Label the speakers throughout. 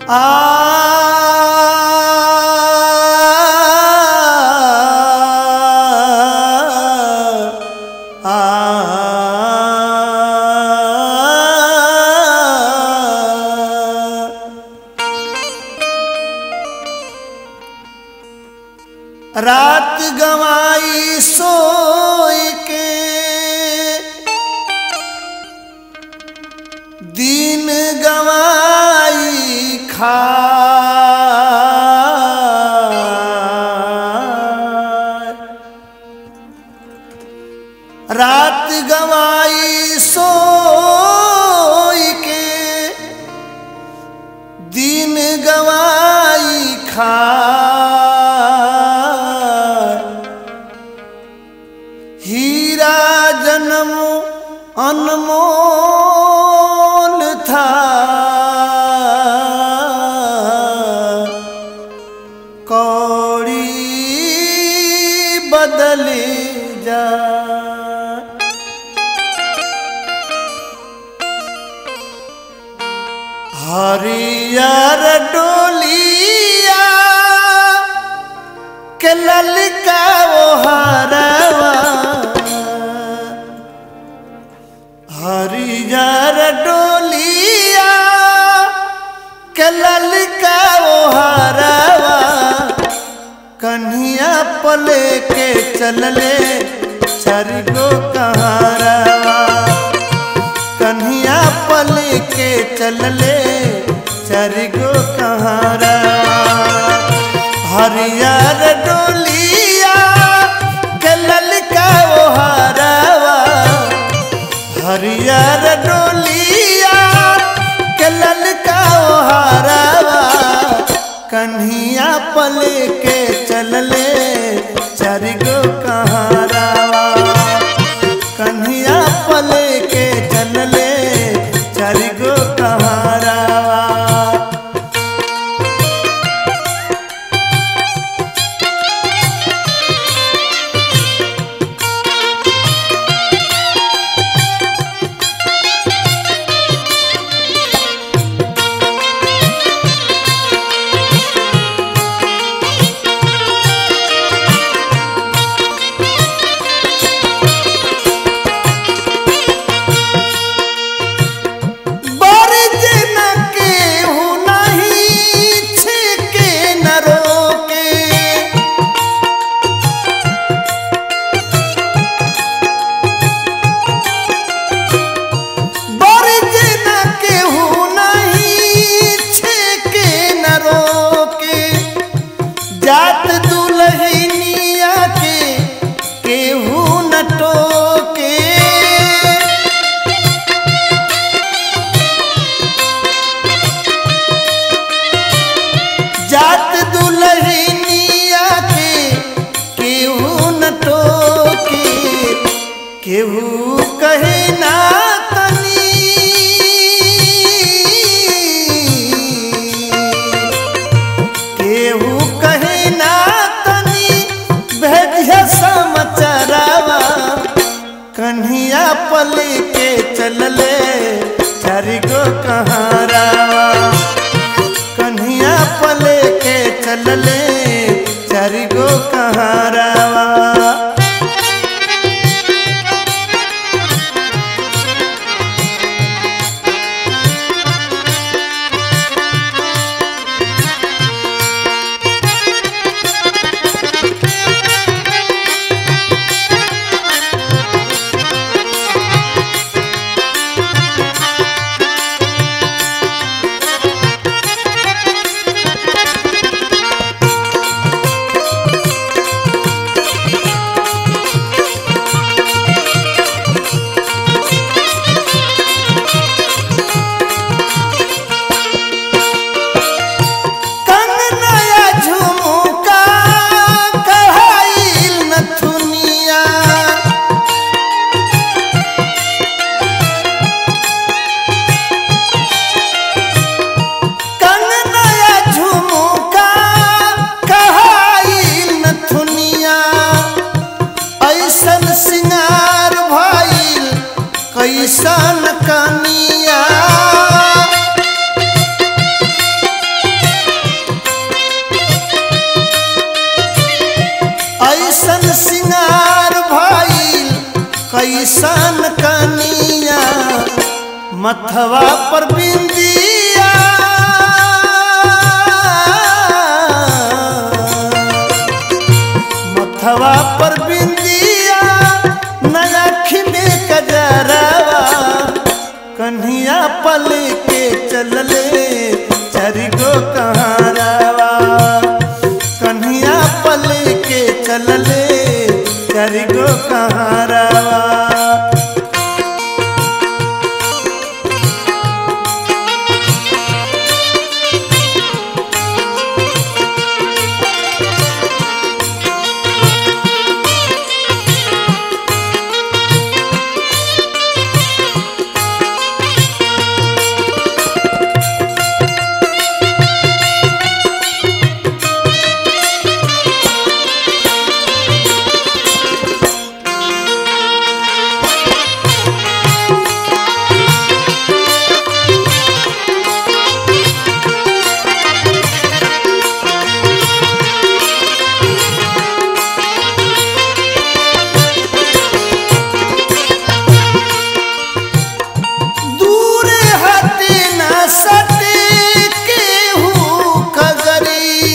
Speaker 1: रात गवाई सोई के दिन गवाई खा रात गवाई सोई के दिन गवाई खा हीरा जन्म अनमोल था कौड़ी बदले जा हरियर डोलिया के ललका वो हरवा हरियर डोलिया के ललका वो हरवा कन्हिया पले के चलले चरगो कहारवा कन्हिया पल के चलले चरगो कहारा हरियर डोलिया गलल का वो हरवा हरियर डोलिया गलल का वो हरवा कन्हिया पल के चलले चरगो कहारवा कन्हिया पल के चलले चरगो कहारवा बरज न केहू नहीं छिके न रोके बरज न केहू नहीं छिके न रोके जात दुल्हनिया के केहू न टोके जात दुल्हनिया के केहू न टोके केहू कहे ना तनी केहू कहे ना तनी भेजिया समाचारवा कन्हिया पल के चलले चारिगो कहारावा कन्हिया पल के चलले चारिगो कहारावा कंगनया झुमका कहाइल नथुनिया कंगनया झुमका कहाइल नथुनिया ऐसन सिंगार भइल कैसन कनिया कैसन कनिया मथवा पर बिंदिया मथवा पर बिंदिया नयाख में कजरवा कन्हिया पल के चलले चरिगो कहारवा कन्हिया पल के चलले चरिगो कहारवा दूर हटे न सटे केहू कगरी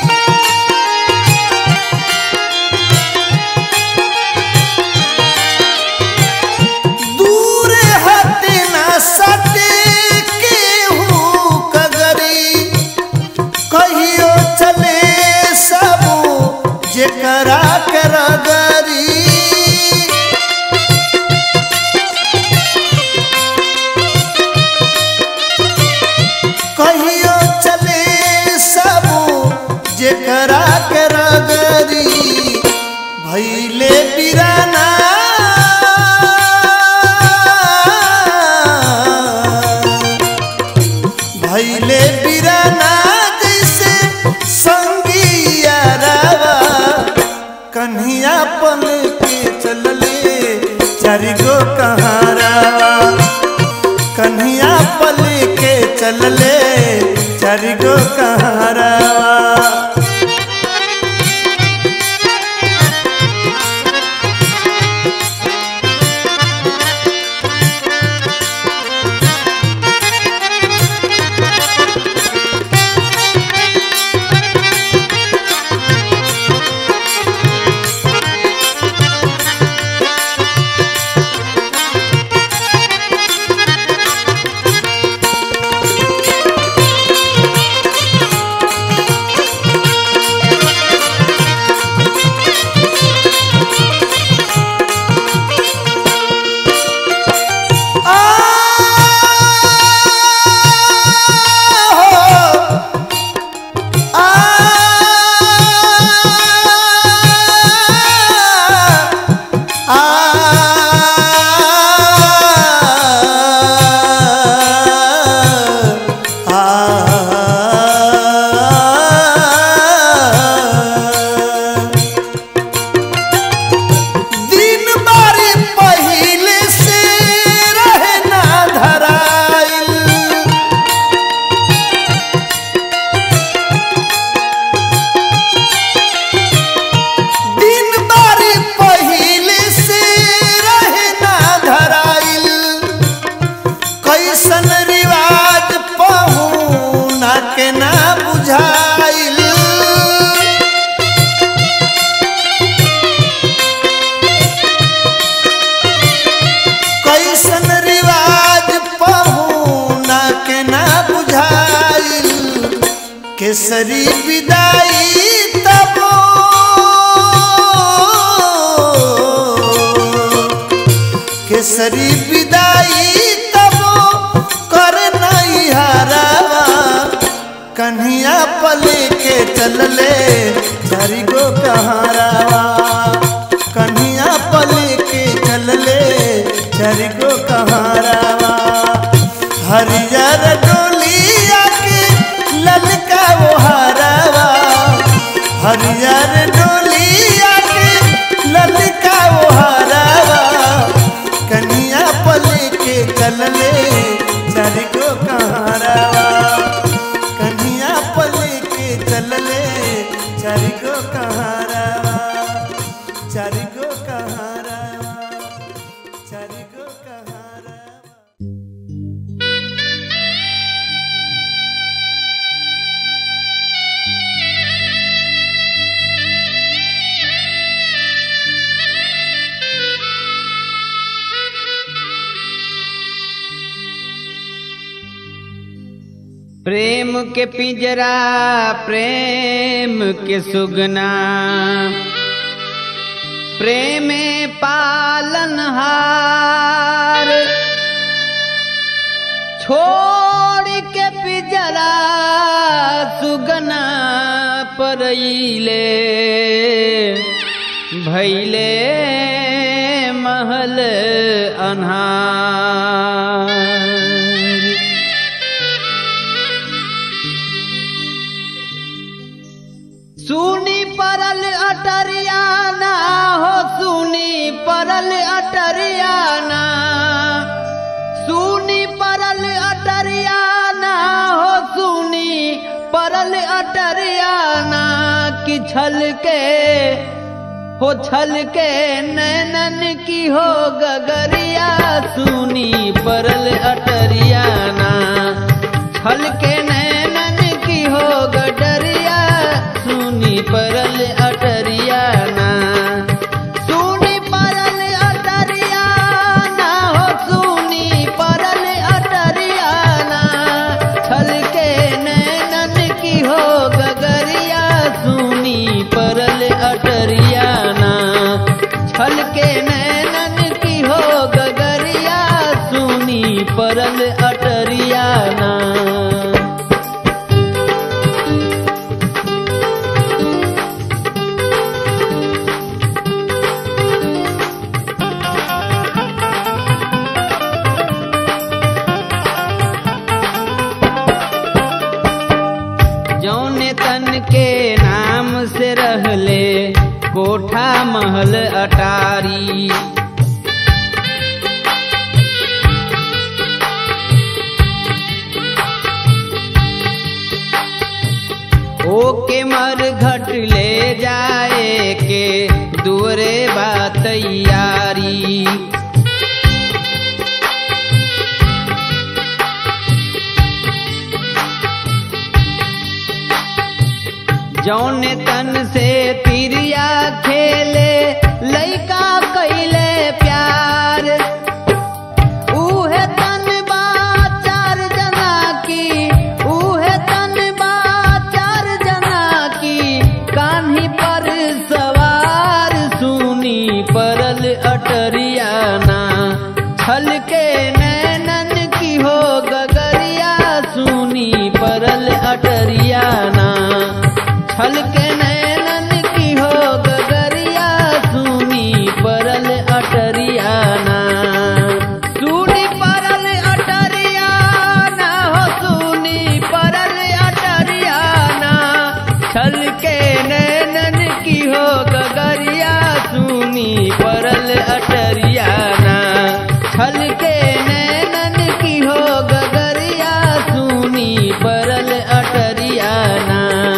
Speaker 1: दूर हटे न सटे केहू कगरी कहियो चले सब जेकरा के रगरी कहियो चले सब जेकरा के रगरी भैले बिराना भैले बिराना जैसे संगिया रवा कन्हिया पल के चलले चारिगो कहारवा कन्हिया पल के चलले चारिगो कहारवा दिन बारी पहिले से रहे ना धराइल दिन बारी पहिले से रहे ना धराइल कैसन रिवाज पहुना के ना बुझाइल कैसन रिवाज पहुना के ना बुझाइल केसरी विदाई तबो केसरी विदाई तबो कर नहीं हरावा कन्हिया पल के चलले चारी गो कहारावा कन्हिया पल के चलले चारी गो कहारावा हरियर डोलिया के ललका वो हरावा हरियर डोलिया के ललका वो हरावा कन्हिया पल के चलले चारी गो कहारावा कन्हिया पल के चलले चारी गो कहारावा चारी गो कहारावा
Speaker 2: प्रेम के पिंजरा प्रेम के सुगना प्रेम पालनहार छोड़ के पिंजरा सुगना परईले भैले महल अन्हार सुनी परल अटरियाना हो सुनी परल अटरियाना सुनी परल अटरियाना हो सुनी परल अटरियाना कि छल के हो छल के नैनन की हो गगरिया सुनी परल अटरियाना छल के नैनन की हो गडरिया सुनी परल अटरियाना सुनी परल अटरियाना हो सुनी परल अटरियाना छल के नैनन की हो गगरिया सुनी परल अटरियाना छल के नैनन की हो गगरिया सुनी परल अटरियाना जौने तन के नाम से रहले कोठा महल अटारी ओके मर घट ले जाए के दूरे बा तैयारी जौन तन से तिरिया खेले लइका कैले प्यार उहे तन बा चार जना की उहे तन बा चार जना की कान्ही पर सवार सुनी परल अटरियाना छल के नैनन की हो गगरिया सुनी परल अटरियाना छल के नैनन की हो गगरिया सुनी परल अटरियाना सुनी परल अटरियाना हो सुनी परल अटरियाना छल के नैनन की हो गगरिया सुनी परल अटरियाना छल के नैनन की हो गगरिया सुनी परल अटरियाना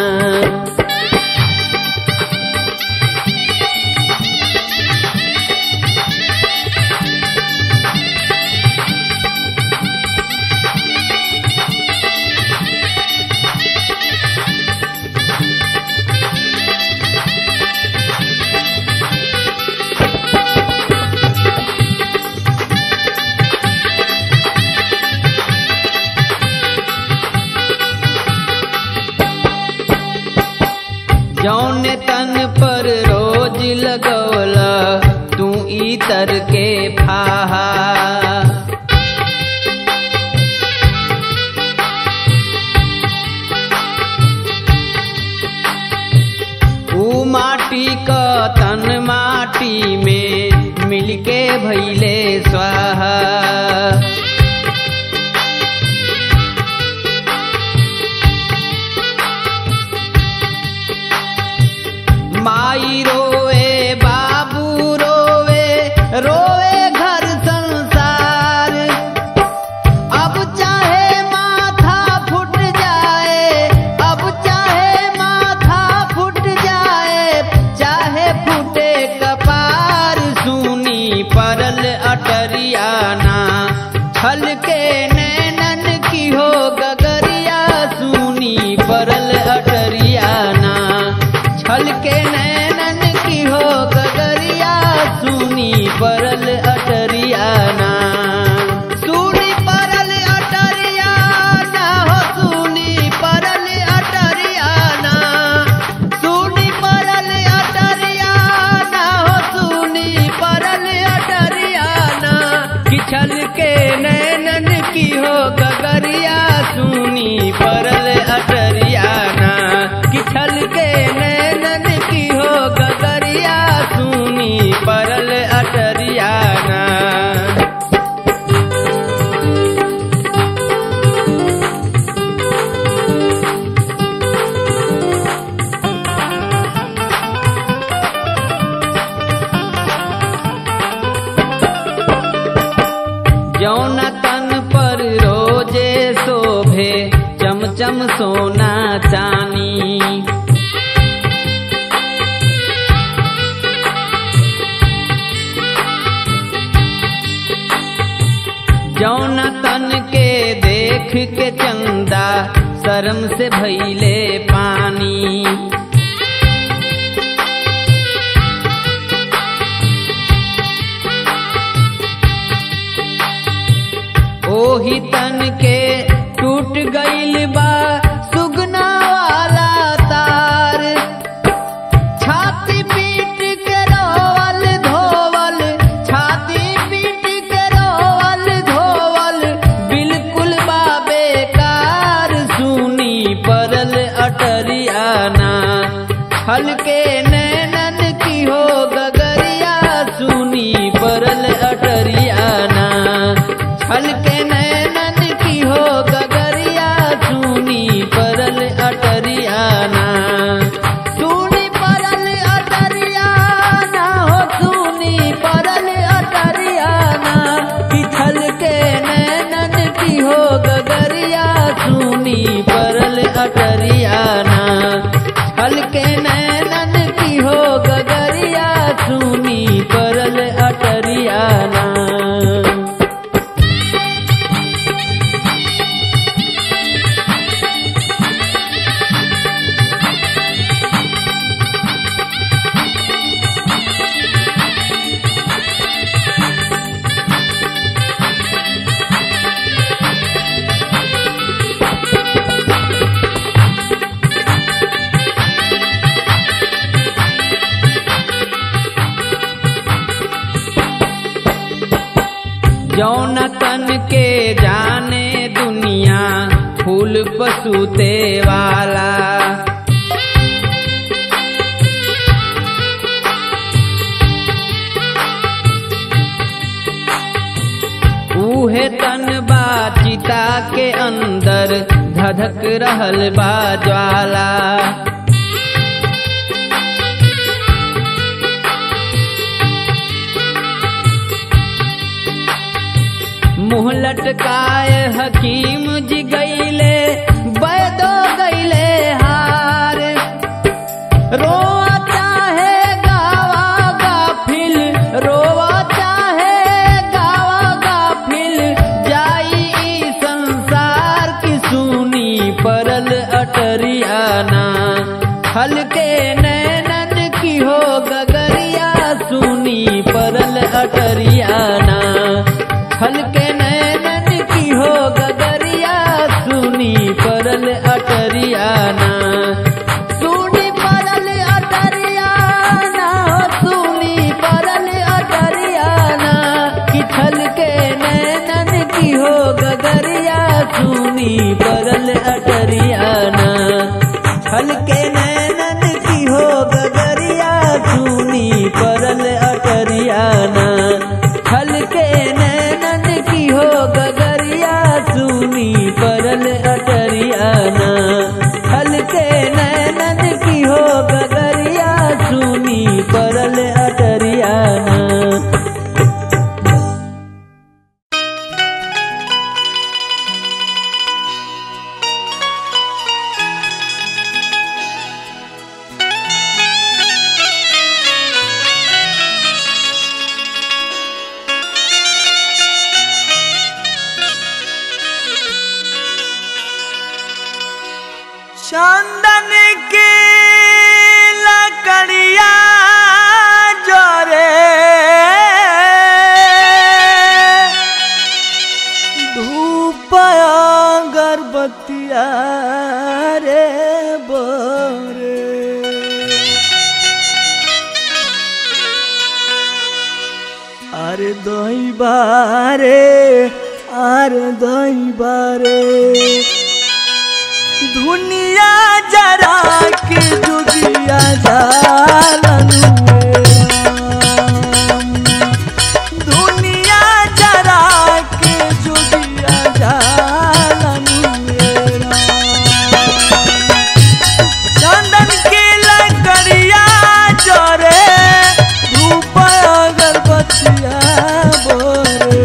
Speaker 2: जौन तन पर रोज लगौला तू इतर के फाहा ऊ माटी क तन माटी में मिलके भैले स्वाहा माई रोवे बाबू रोवे रोवे घर संसार अब चाहे माथा फुट जाए अब चाहे माथा फुट जाए चाहे फूटे कपार सुनी परल अटरियाना छल के नैनन की हो गगरिया सुनी परल अटरियाना छल के नैनन की हो गगरिया सुनी परल अटरियाना सुनी परल अटरियाना हो सुनी गगरिया सुनी परल अटरियाना कि छल के नैनन की हो गगरिया सुनी परल अटरियाना जौन तन पर रोजे शोभे चमचम सोना चानी जौन तन के देख के चंदा शर्म से भैले पानी ओही तन के टूट गईल बा सुगना वाला तार छाती पीट के रोवल धोवल छाती पीट के रोवल धोवल बिल्कुल बा बेकार सुनी परल अटरियाना हल्के नैनन की हो गगरिया सुनी परल अटरियाना हल्के नैनन की हो गगरिया सुनी परल अटरियाना सुनी परल अटरियाना हो सुनी परल अटरियाना कि छलके नैनन की हो गगरिया सुनी परल अटरियाना हल्के नैनन की हो गगरिया सुनी परल अटरियाना जौन तन के जाने दुनिया फूल पसूते वाला उहे तन बा चिता के अंदर धधक रहल बा ज्वाला मुँह लटकाए हकीम जी गईले बैदो गईले हार रोआ चाहे गावा गाफिल रोआ चाहे गावा गाफिल जाई ई संसार की सुनी परल अटरियाना हल्के नैनन की हो गगरिया सुनी परल अटरियाना हल्के नैनन की हो गगरिया सुनी परल अटरियाना सुनी परल अटरियाना हो सुनी परल अटरियाना कि छलके नैनन की हो गगरिया सुनी परल अटरियाना हल्के नैनन की हो गगरिया सुनी परल अटरियाना हल्के नैनन की हो गगरिया सुनी परल अटरियाना हल्के नैनन की हो गगरिया सुनी परल अटरियाना
Speaker 1: चंदन की लकड़िया जोरे धूप अगरबत्तिया रे बोरे अरे दही बारे आर दई बारे दुनिया जरा के जोगिया जालन दुनिया जरा के जोगिया जालन चंदन के लकड़िया जरे धूप अगरबत्तिया बोरे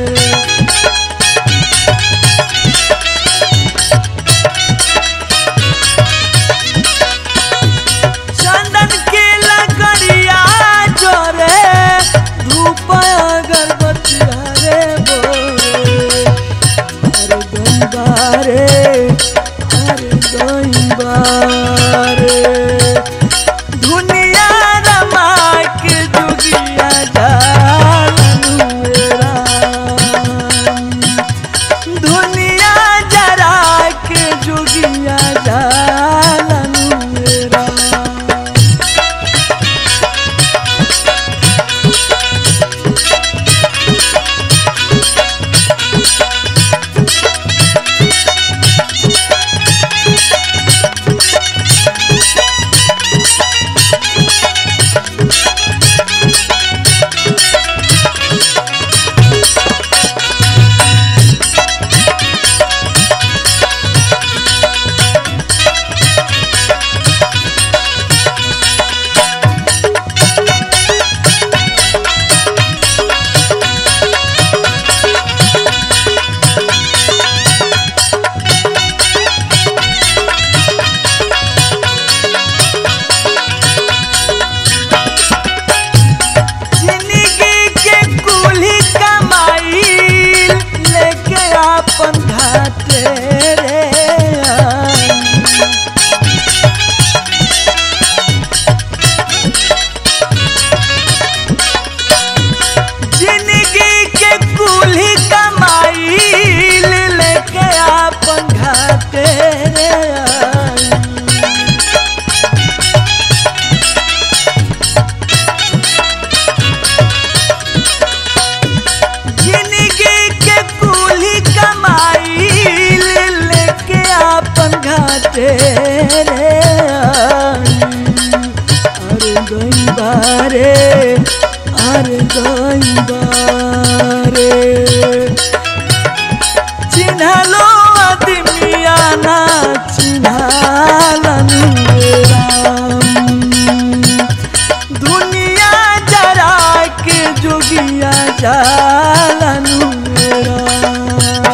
Speaker 1: चंदन के लकड़िया जरे धूप अगरबत्तिया रे बोरे अरे गंगारे अरे गंगारे दुनिया रमा के दुगिया जालनु राम दुनिया जरा के जोगिया जालनु राम जिंदगी के कुली कमाई लेके आपन घाटे रे आई। जिंदगी के कुली कमाई लेके आपन घाटे रे आई। जिंदगी के कुली कमाई लेके आपन घाटे रे आई। अरे गई बारे अरे गई बारे चिन्हलो आदमिया ना चिन्हालन राम दुनिया जरा के जोगिया जालनु राम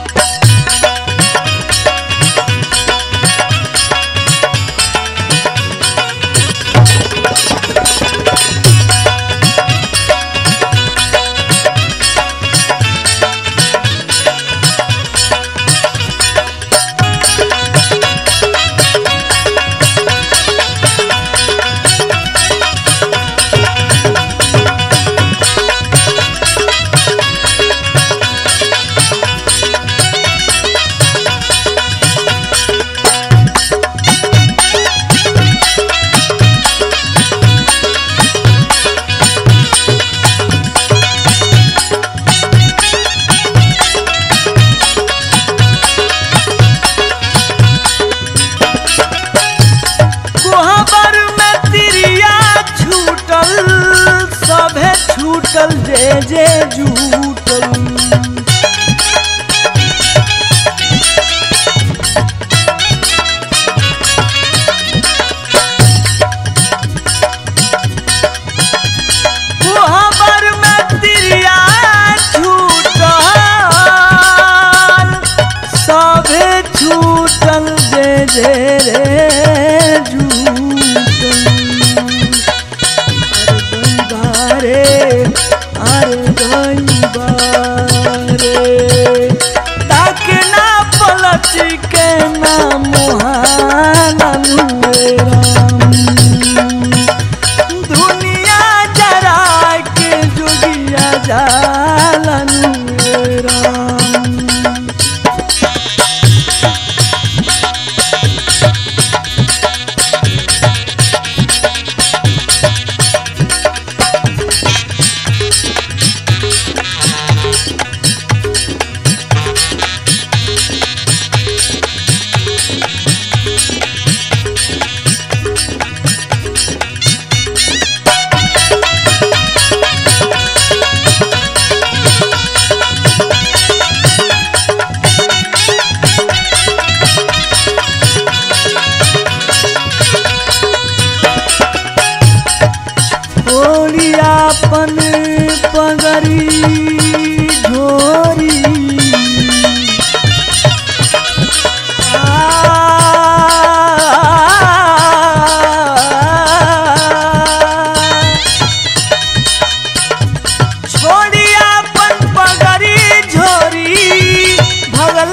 Speaker 1: कोहबर में तिरिया छूटल सभे छूटल जे जे झूटल कोहबर में तिरिया छूटल सभे छूटल जे जे रे झूटल अरे गंगा रे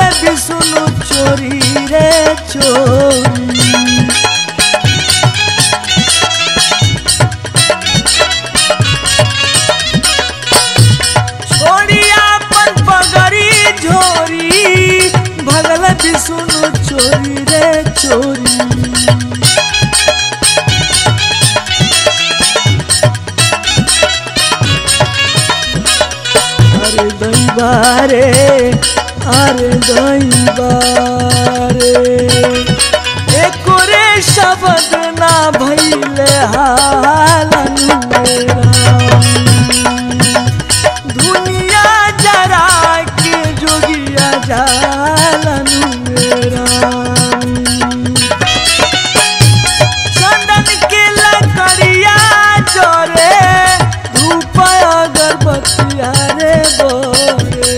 Speaker 1: विष्णु चोरी रे चोरी छोड़िया अपन पगड़ी झोरी भगल विष्णु चोरी रे चोरी अरे दैबारे अरे दैबारे एको रे शब्द ना भैले हालन मेरा दुनिया जरा के जोगिया जालन मेरा चंदन के लकड़िया जोरे धूप अगरबत्तिया रे बोरे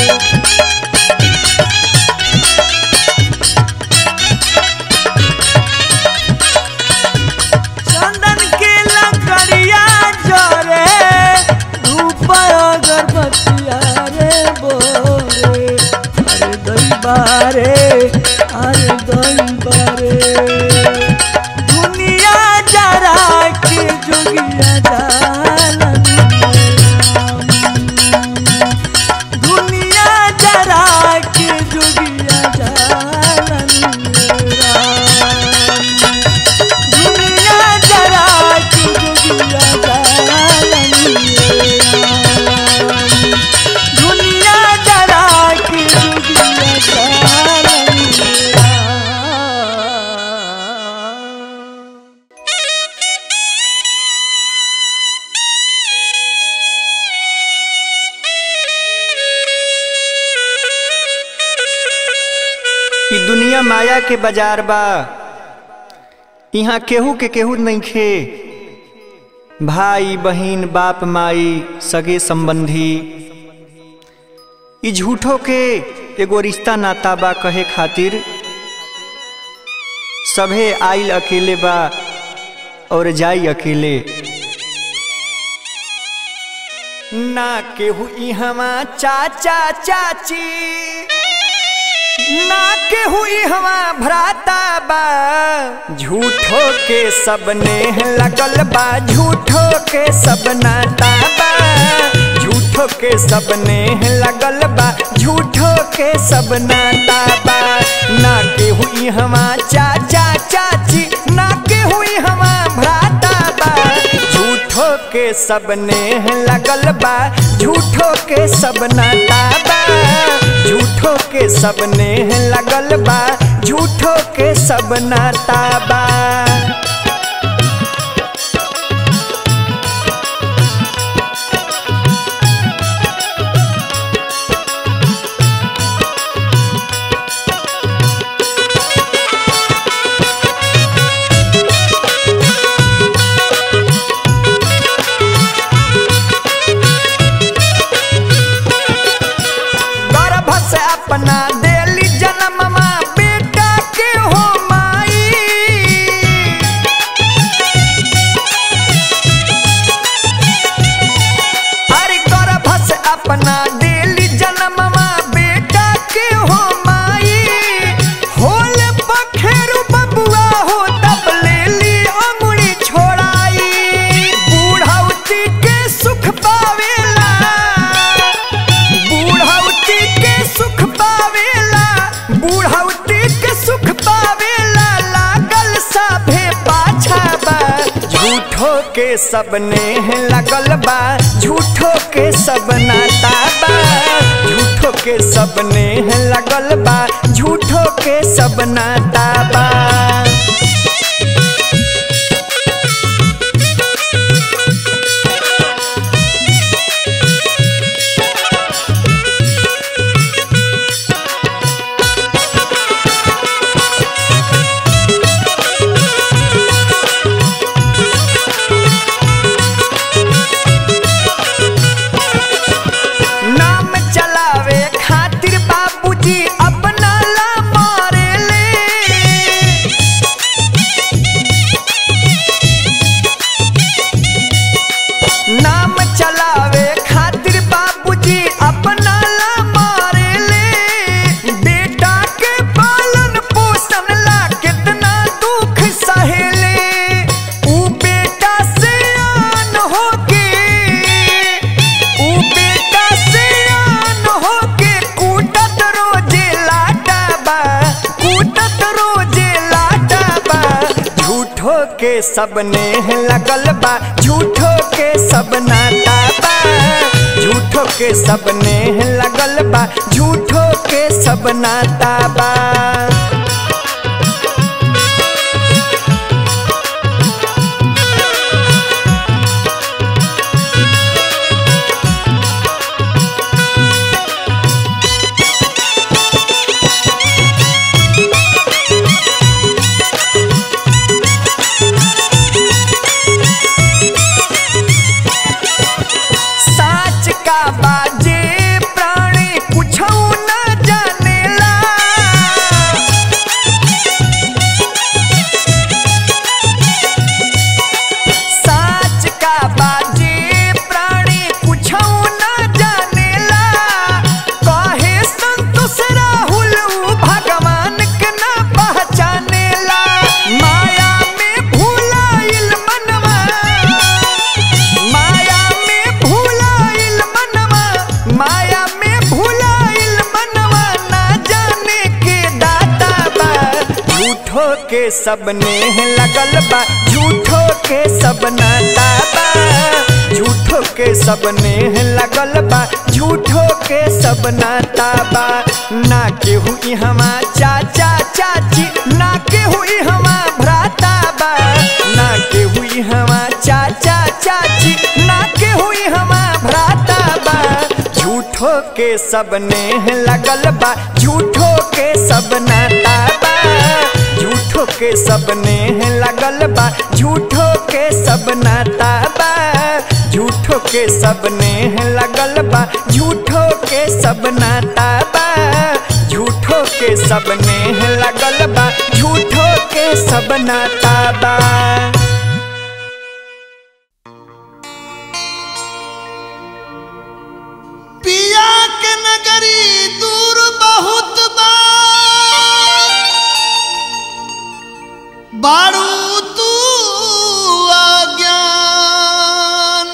Speaker 1: चंदन के लकड़िया जोरे धूप अगरबत्तिया रे बोरे अरे दैबारे अरे दैबारे दुनिया जरा के जोगिया जालन दुनिया जरा के जोगिया जालन दुनिया जरा के जोगिया जालन दुनिया जरा के जोगिया जालन
Speaker 3: ई दुनिया माया के बाजार बा यहाँ केहू के केहू नइखे भाई बहिन बाप माई सगे संबंधी ई झूठो के एगो रिश्ता नाता बा कहे खातिर सभे आइल अकेले बा और जाई अकेले ना केहू इहवा चाचा चाची ना के हुई हवा भ्राता बा झूठो के सबने लगल बा झूठो के सब नाता बा झूठो के सबने लगल बा झूठो के सब नाता बा ना के हुई हवा चाचा चाची ना के हुई हवा भ्राता बा झूठो के सबने लगल बा झूठो के सब नाता बा झूठो के सबने लगल बा झूठो के सब नाता बा गर्भ से अपना देली जन्ममा बेटा के हो माई अरे गर्भ से अपना देली जन्ममा बेटा के हो माई होल पखेरु बबुआ हो तब लेली अंगुरी छोड़ाई बूढ़ौती के सुख पावेला बूढ़ौती के सुख पावेला बूढ़ौती के सुख पावेला लागल सभे पाछा बा झूठो के सबने लगल बा झूठो के सब नाता बा झूठो के सबने लगल बा झूठो के सब नाता बा नाम चलावे खातिर बाबूजी अपना ला मारे ले के सबने लगल बा झूठो के सब नाता बा झूठो के सबने लगल बा झूठो के सब नाता बा साच का बाजे प्राणी कुछ न जानेला साच का बाजे प्राणी कुछ न जानेला कहे संतोष राहुल ऊ भगवान के न पहचानेला माया में भूलाइल मनवा माया में भूलाइल मनवा माया में भूलाइल मनवा ना जाने के दाता बा झूठो के सबने लगल बा झूठो के सब नाता बा झूठो के सबने लगल बा झूठो के सब नाता बा ना के हुई हमा चाचा चाची ना के हुई हमा भ्राता बा ना के हुई हमा चाचा चाची ना के हुई हमा भ्राता बा झूठो के सबने लगल बा झूठो के सब नाता बा झूठो के सबने लगल बा झूठो के सब नाता बा झूठो के सबने लगल बा झूठो के सब नाता बा झूठो के सबने लगल बा झूठो के सब नाता बा
Speaker 1: पिया के नगरी दूर बहुत बा बारू तू अज्ञान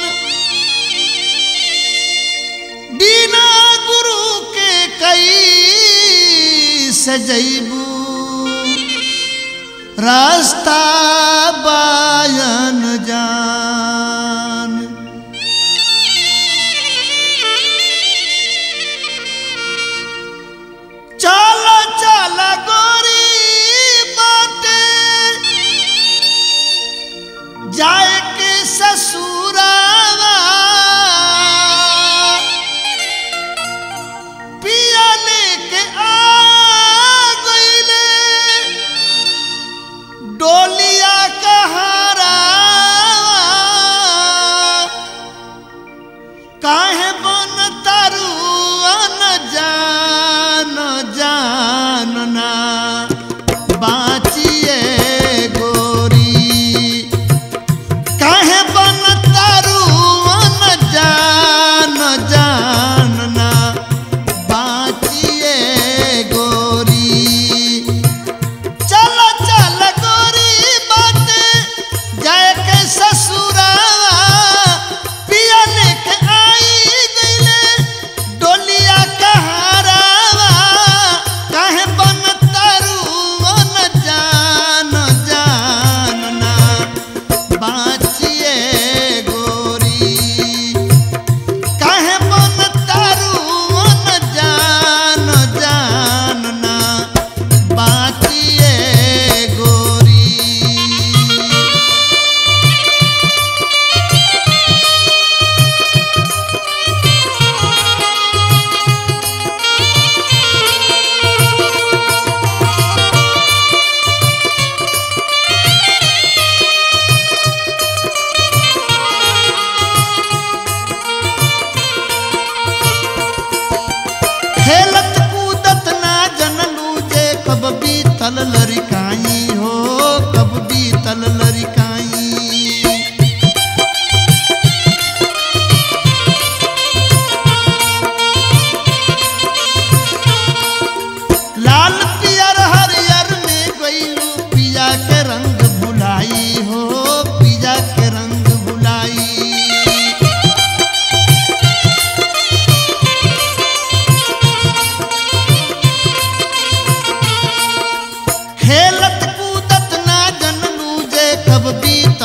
Speaker 1: बिना गुरु के कई सजैबू रास्ता बायन जान चल चल गोरी बाटे जाए के ससुरावा पिया लेके आ गईले डोलिया कहारा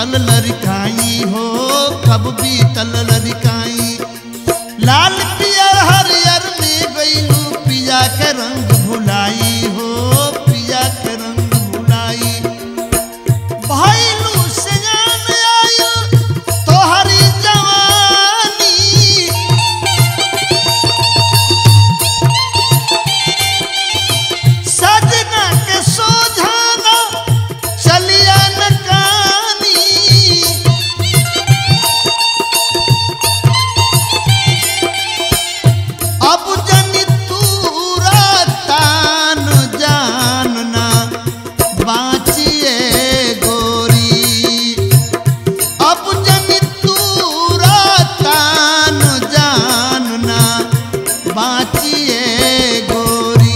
Speaker 1: बीतल लड़काई हो कब बीतल लड़काई लाल पियर हरियर में गईलू पिया के रंग भुलाई हो पिया के रंग भुलाई भइलू से जान आयल तोहरी जवानी सजना के सोझाना चलिया न कानी अब जनी तूरा तान जानना बाँचिए गोरी अब जनी तूरा तान जानना बाँचिए गोरी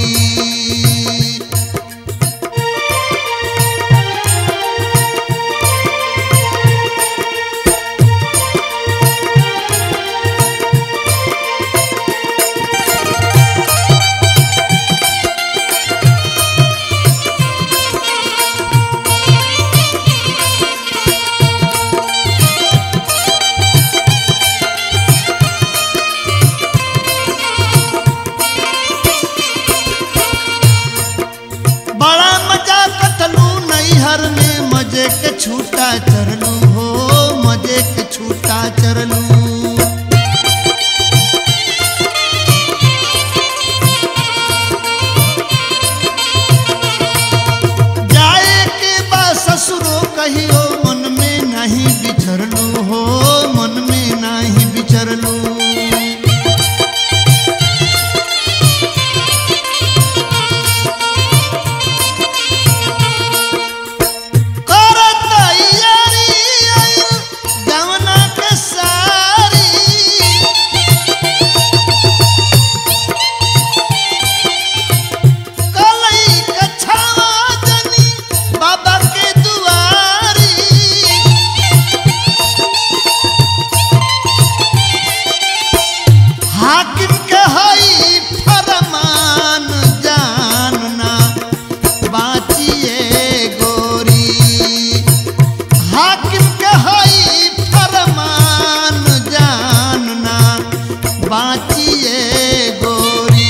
Speaker 1: बड़ा मजा कटलू नैहर में मजे के छूटा चरलू हो मजे के छूटा चरलू जाए के बा ससुरो कहियो मन में नहीं बिछरलू हो मन में नहीं बिछरलू करत तैयारी आइल गवना के सारी कलई कछावा जनी बाबा के दुआरी हाकिम के हई फरमान जानना बाँचिए गोरी हाकिम के हई फरमान जानना बाँचिए गोरी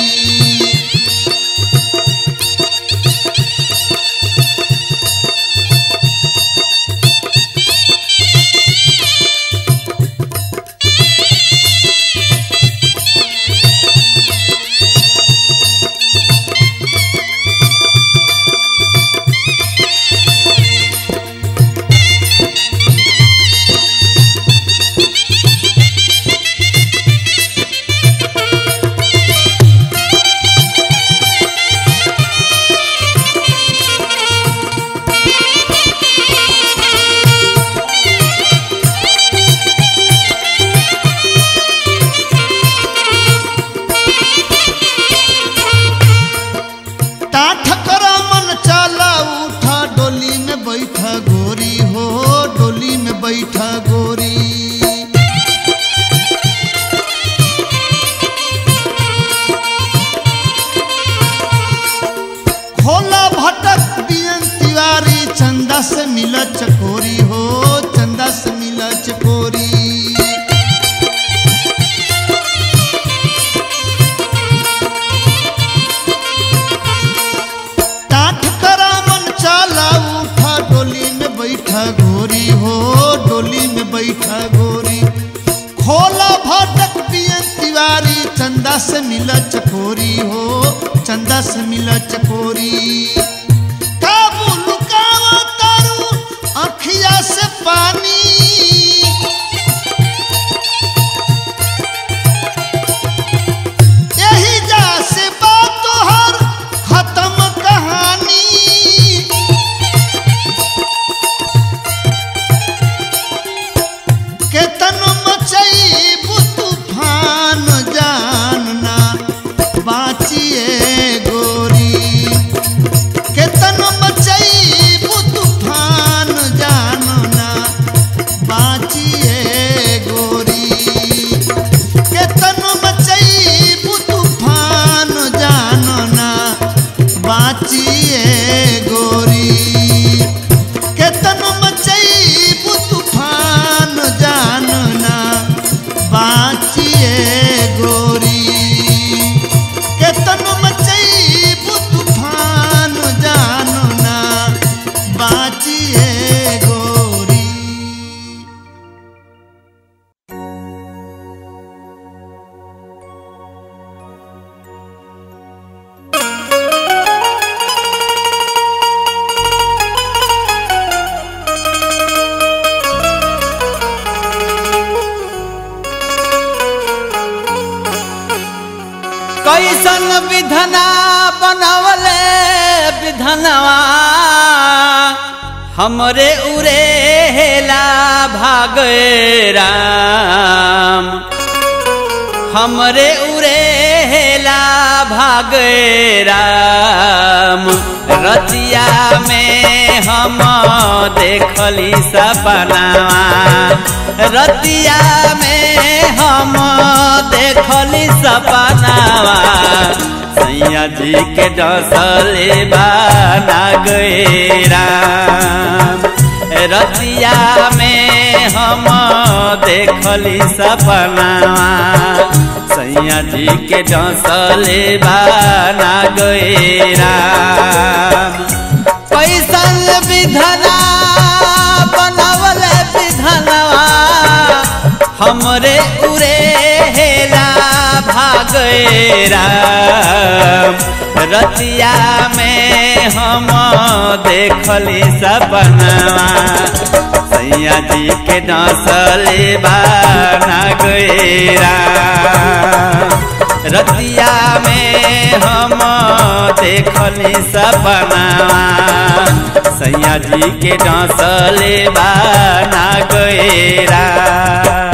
Speaker 1: टाठ करा मन चाला उठा डोली में बैठा गोरी हो डोली में बैठा गोरी खोला भटक बियन तिवारी चंदा से मिला चकोरी हो चंदा से मिला चकोरी टाठ करा मन चाला उठा डोली में बैठा गोरी हो डोली में बैठा गोरी खोला भाटक पियन तिवारी चंदा से मिला चकोरी हो चंदा से मिला चकोरी काबू लुकावा तारू अखिया से पानी यही जा से बात तोहर खत्म कहानी केतन मचई तूफान जानना बाँचिए गोरी केतन मचई तूफान जानना बाँचिए गोरी केतन मचई तूफान जानना बाँचिए गोरी केतन मचई
Speaker 2: कैसन विधना बनवले विधनवा हमरे उरेला भागे राम हमरे उरेला भागे राम रतिया में हम देखली सपनावा रतिया में हम देखली सपनावा सैया जी के डसले बाना गए राम रतिया में हम देखली सपनावा सैया जी के डसले बाना गए राम कैसन विधना बनवल विधनवा हमरे उरे हेला भागे राम रतिया में हम देखली सपनवा सैया जी के डसले बाना गए राम रतिया में हम देखली सपनावा सैया जी के डसले बाना गए राम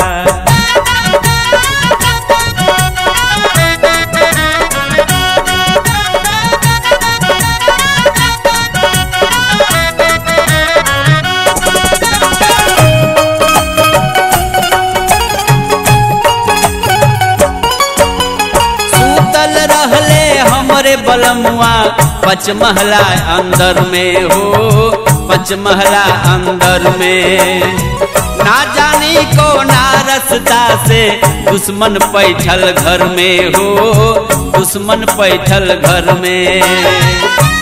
Speaker 2: सूतल रहले हमरे बलमुआ पचमहला अंदर में हो पचमहला अंदर में ना जानी को ना रसता से दुश्मन पैठल घर में हो दुश्मन पैठल घर में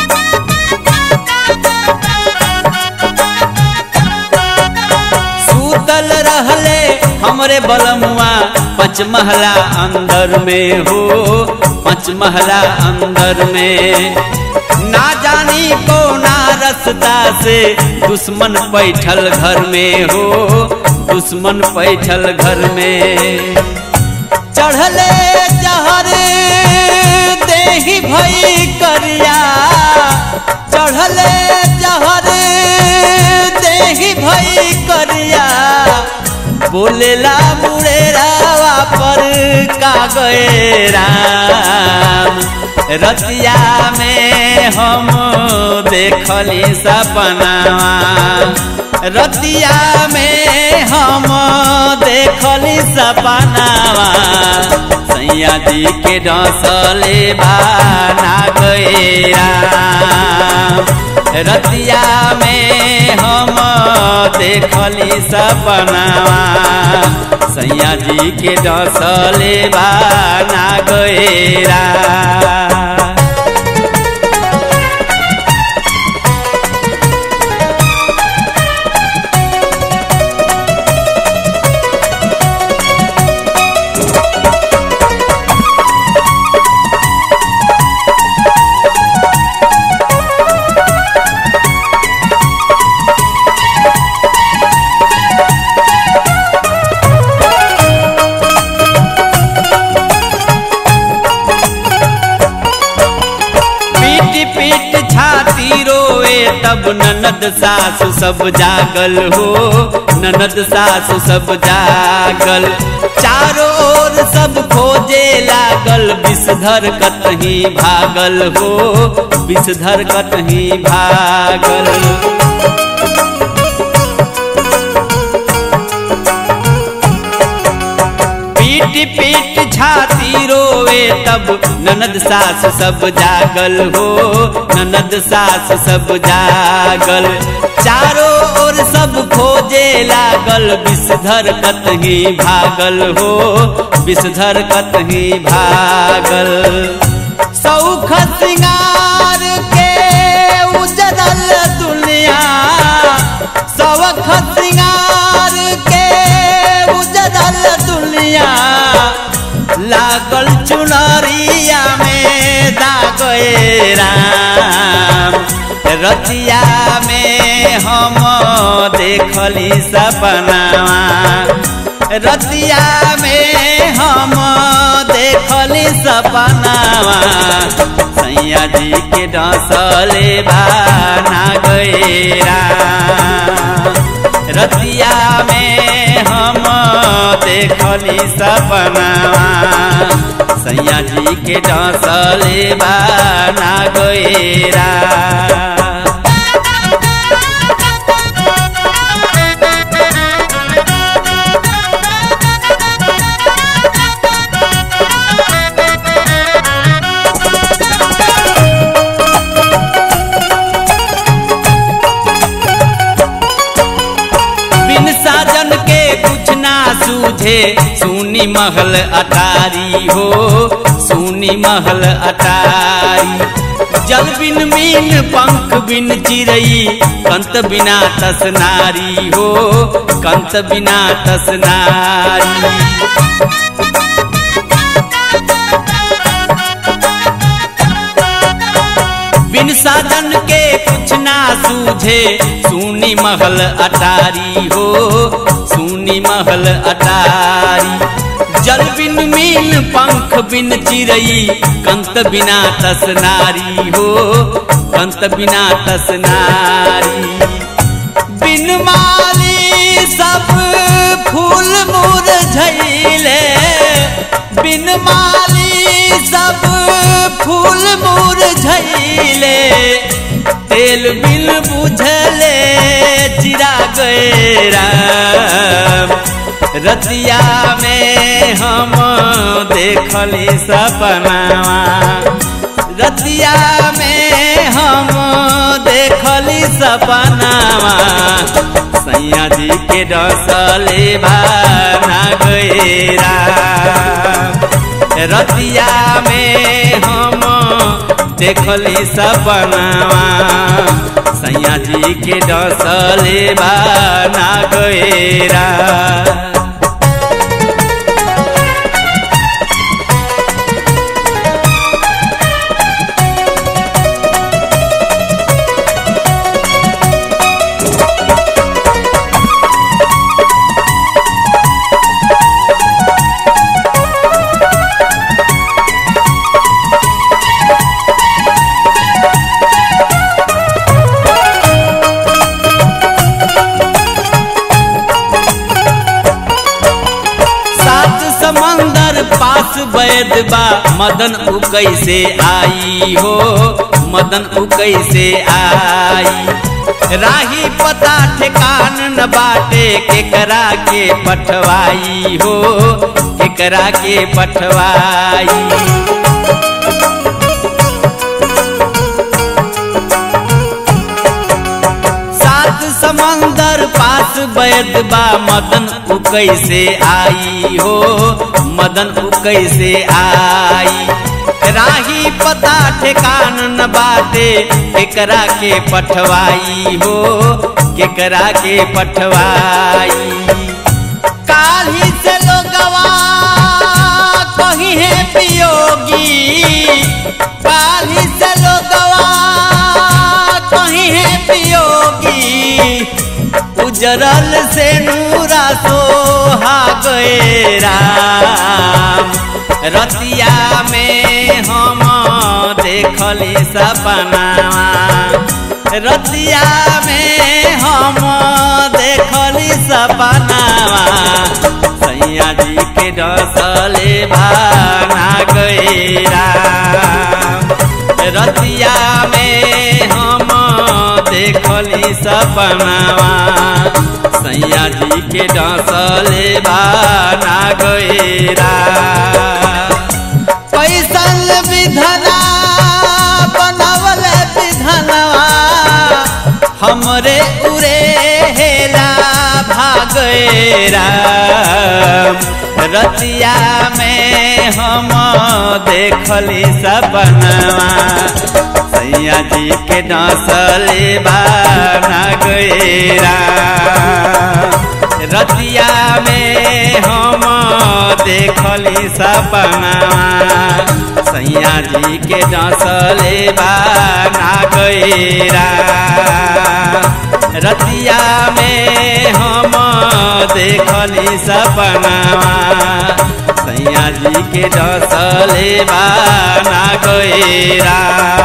Speaker 2: सूतल रहले हमरे बलमुआ पचमहला अंदर में हो पचमहला अंदर में ना जानी को ना रसता से दुश्मन पैठल घर में हो दुश्मन पैठल घर में चढ़ले जहर देही भई करिया चढ़ले जहर देही भई करिया बोलेला मुड़ेरावा पर का गए राम रतिया में हम देखली सपनावा रतिया में हम देखली सपनावा सैया जी के डसले बाना गए राम रतिया में हम देखली सपनावा सैया जी के डसले बाना गए राम पीट पीट छाती रोए तब ननद सासु सब जागल हो ननद सासु सब जागल चारों ओर सब खोजे लागल विषधर कतही भागल हो विषधर कतही भागल पीट पीट छाती रोवे तब ननद सास सब जागल हो ननद सास सब जागल चारों ओर सब खोजे लागल विषधर कतही भागल हो विषधर कतही भागल सौख सिंगार के उजरल दुनिया सौख सिंगार के उजरल दुनिया लागल चुनरिया में दागे राम रतिया में हम देखली सपनावा रतिया में हम देखली सपनावा सैया जी के डसले बाना गैरा रतिया में हम देखली सपनावा सैया जी के डसले बाना गैरा बिन साजन के कुछ ना सूझे सुनी महल अटारी हो सुनी महल अटारी जल बिन मीन पंख बिन चिरई कंत बिना तसनारी हो कंत बिना तसनारी बिन साधन के कुछ ना सूझे सुनी महल अटारी हो सुनी महल अटारी जल बिन मीन पंख बिन चिरई कंत बिना तसनारी हो कंत बिना तसनारी बिन माली सब फूल मुरझैले बिन माली सब फूल मुरझैले तेल बिन बुझले चिरा गैरा रतिया में हम देखली सपनावा रतिया में हम देखली सपनावा सैया जी के डसले भाना गैरा रतिया में हम देखली सपनावा सैया जी के डसले बाना गैरा सात समंदर पास वैद बा मदन उ कैसे आई हो मदन उ कैसे आई राही पता ठिकान न बाटे केकरा के पठवाई हो केकरा के पठवाई सात समंदर पास वैद बा मदन उ कैसे आई हो मदन उ कैसे आई राही पता ठिकान न बाटे केकरा के पठवाई हो केकरा के पठवाई काली से लोगवा कहीं है पियोगी काली से लोगवा कहीं है पियोगी उजरल से नूरा सोहा गए राम रतिया में हम देखली सपनावा रतिया में हम देखली सपनावा सैया जी के डसले भाना गैरा रतिया में हम देखली सपनावा सैया जी के डसले भाना गैरा कैसन विधना बनवल विधनवा हमरे उरे हेला भागेरा रतिया में हम देखली सपनवा सैया जी के डसले बाना गैरा रतिया में हम देखली सपनवा सैया जी के डसले बाना गैरा रतिया में हम देखली सपनावा सैया जी के डसले बाना गएरा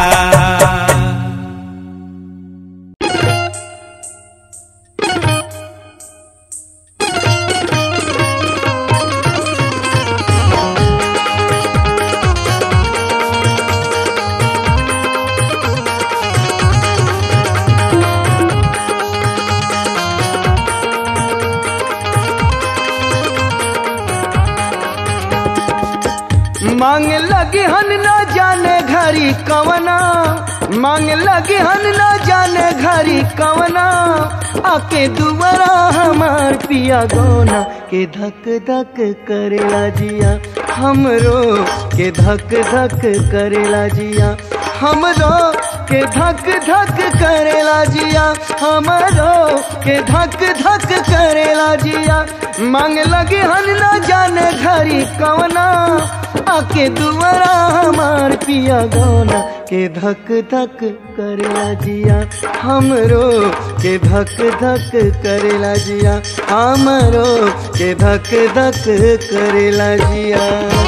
Speaker 3: मांग लगे हन न जाने घरी कवना मांग लगे हन न जाने घरी कवना आके दुबारा हमार पिया गोना के धक धक करेला जिया हमरो के धक धक करेला जिया हमरो के धक धक करेला जिया हमरो के धक धक करेला जिया मांग लगे हन न जाने घरी कवना आके दुआरा हमार पिया गौना के धक धक करेला जिया हमरो के धक धक करेला जिया हमरो के धक धक करेला जिया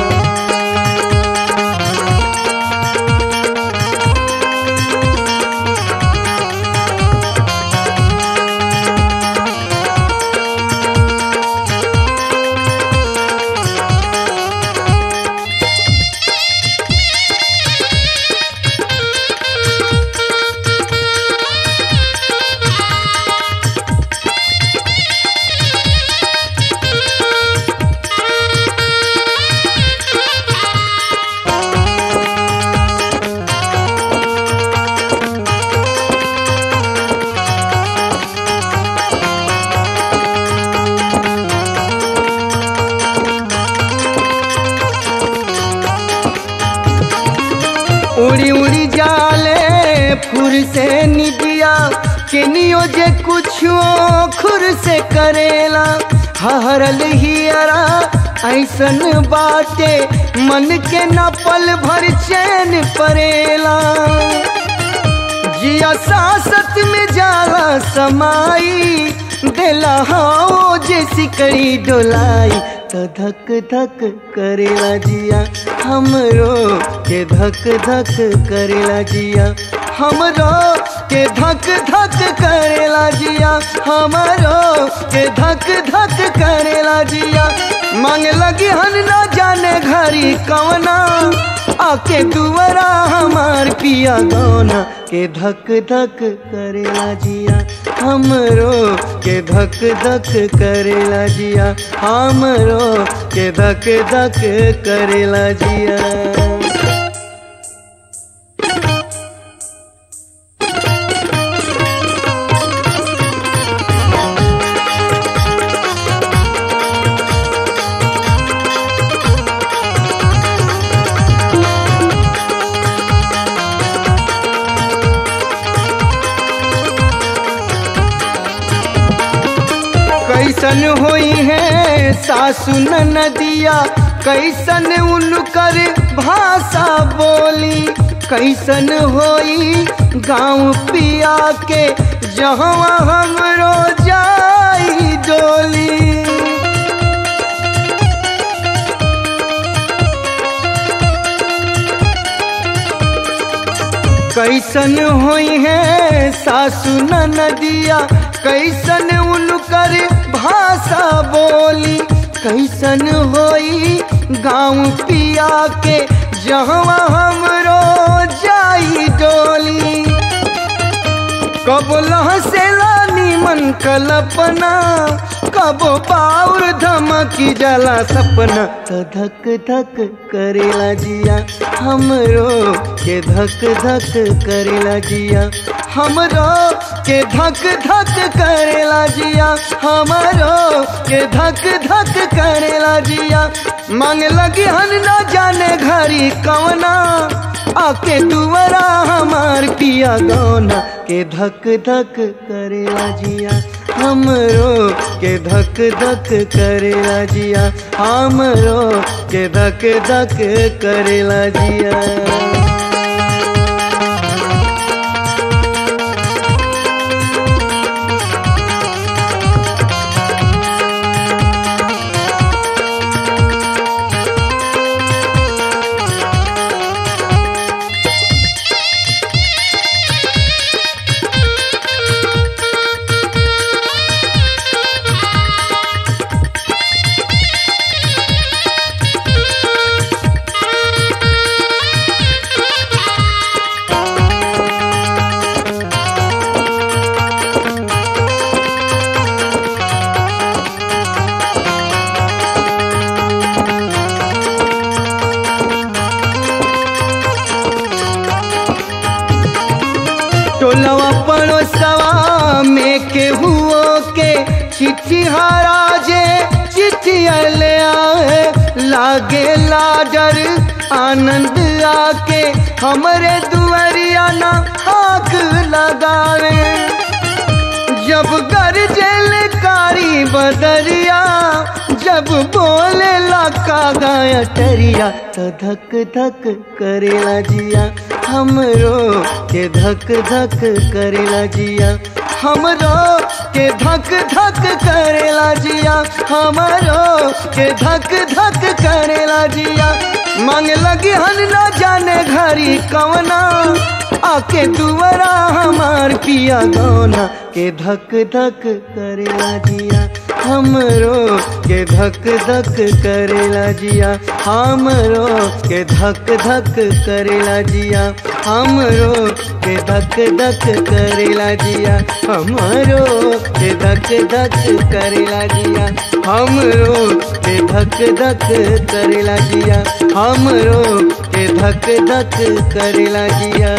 Speaker 3: उड़ी उड़ी जाले फुर से निदिया केनियो जे कुछो खुर से करेला हरल हियरा ऐसन बाटे मन के न पल भर चैन परेला जिया सासत में जाला समाई देला हाओ जे सिकड़ी डोलाई तो धक धक करेला जिया हमरो के धक धक करेला जिया हमरो के धक धक करेला जिया हमरो के धक धक करेला जिया मांग लगी हन ना जाने घरी कवना आके दुआरा हमार पिया गौना के धक धक करेला जिया हमरो के धक धक करेला जिया हमरो के धक धक करेला जिया कैसन होई है सासु नदिया कैसन उनकर भाषा बोली कैसन होई गाँव पिया के जहाँ हमरो जाई डोली कैसन होई है सासु नदिया कैसन उनकर भाषा बोली कैसन होई गाँव पिया के जहाँ हमरो जाई डोली कब लहसेला नीमन कल्पना कब पाउर धमकी जाला सपना तो धक धक करेला जिया हमरो के धक धक करेला जिया हमरो के धक धक करेला जिया हमरो के धक धक करेला जिया मांग लगी हन ना जाने घरी कवना आके दुआरा हमार पिया गौना के धक धक करेला जिया हमरो के धक धक करेला जिया हमरो के धक धक करेला जिया टोलवा पड़ोसवा में केहुओ के चिट्ठी हराजे चिट्ठी ले आए लागे लाडर आनंद आके हमरे दुआरिया ना आग लगावे जब गरजेल कारी बदरिया जब बोले लका गाया टरिया तो धक धक करेला जिया हमरो के धक धक करेला जिया हमरो के धक धक करेला जिया हमरो के धक धक करेला जिया मांगे लगी हन न जाने घरी कवना आके दुआरा हमार पिया गौना के धक धक करेला जिया हमरो के धक धक करेला जिया हमरो के धक धक करेला जिया हमरो के धक धक करेला जिया हमरो के धक धक करेला जिया हमरो के धक धक करेला जिया हमरो के धक धक करेला जिया